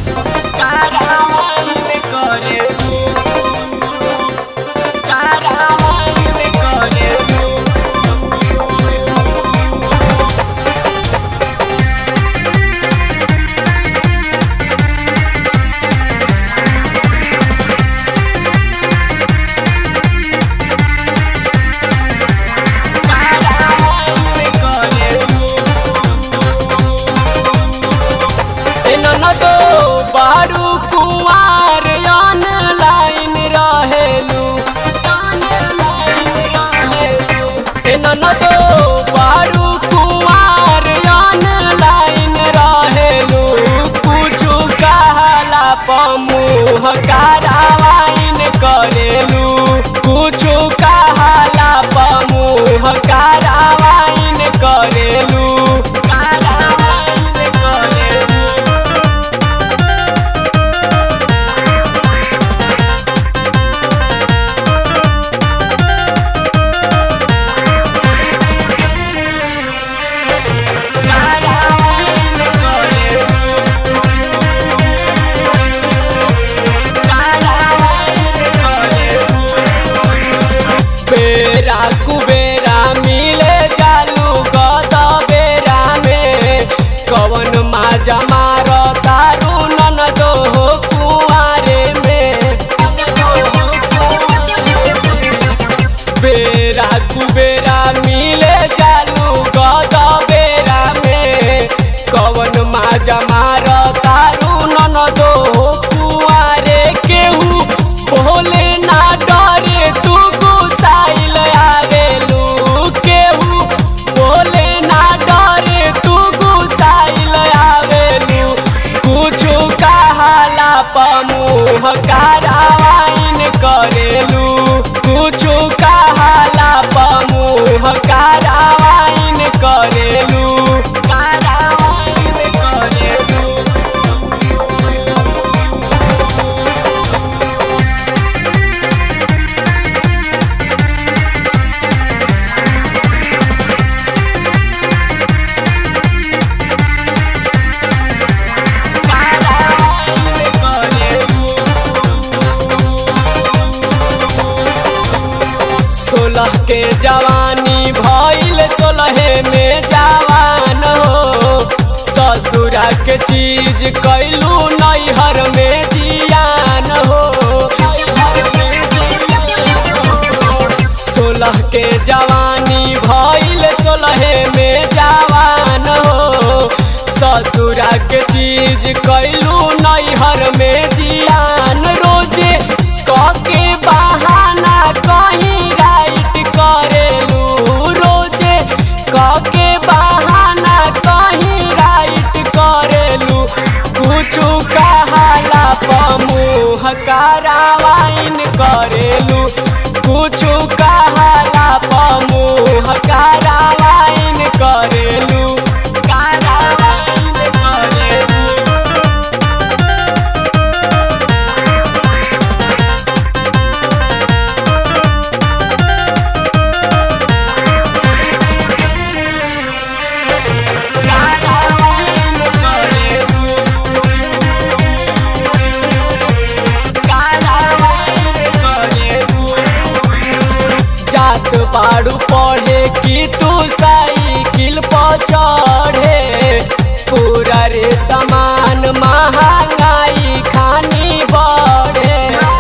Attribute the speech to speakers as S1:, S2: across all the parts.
S1: कारावाइन करेलू कारावाइन करेलू कारावाइन करेलू ननदो बारू कुआर ऑनलाइन रहेलू ननदो बारू कुआर ऑनलाइन रहेलू कुछु कहला पमुह कारावाइन करेलू कुछु कहला पमुह कारावाइन करेलू कारावाइन करेलू कारावाइन करेलू कारावाइन करेलू बेरा कुबेरा मिले जालू गद बेरा में कवन माजा मार तारू ननदो हो कुआरे में बेरा कुबेरा मिले जालू गद बेरा में कवन माजा मार तारू ननदो हो कुआरे केहू भोले ना डरे तू गुसाइल आवेलू केहू भोले ना डरे तू गुसाइल आवेलू कुछु कहाला पमुह कारावाइन करेलू कुछु कहाला पमुह कारावाइन करेलू कारावाइन करेलू कारावाइन करेलू सोलह के जवानी भइल सोलहे में जवान हो ससुरा के चीज कैलू नैहर में जियान हो सोलह के जवानी भइल सोलहे में जवान हो ससुरा के चीज कैलू नैहर में जियान रोजे कके बहाना कहीं राइट करेलू रोजे कके बहाना कहीं राइट करेलू कुछु कहाला पमुह कारावाइन करेलू कुछु कहाला पमुह कारावाइन करेलू कारावाइन करेलू कारावाइन करेलू कारावाइन करेलू जात बाड़ू पढ़े कि तू साइकिल पर चढ़े पूरा रे सामान महंगाई खानी बढ़े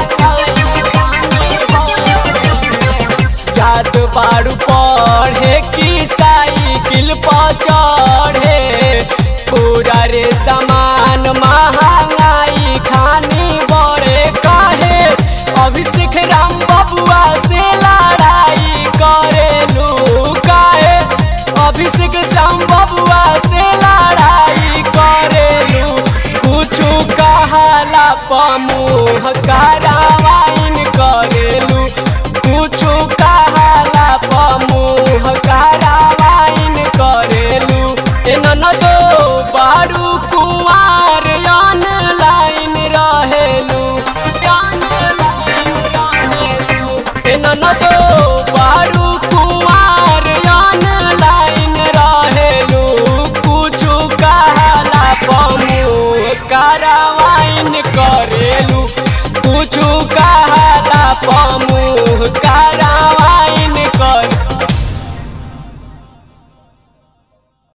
S1: जात बाड़ू पढ़े कि साइकिल पर चढ़े पूरा रे सामान महंगाई खानी बढ़े काहे अभिषेक राम बबुआ से लड़ाई करेलू काहे अभिषेक राम बबुआ से लड़ाई करेलू कुछु कहाला पमुह का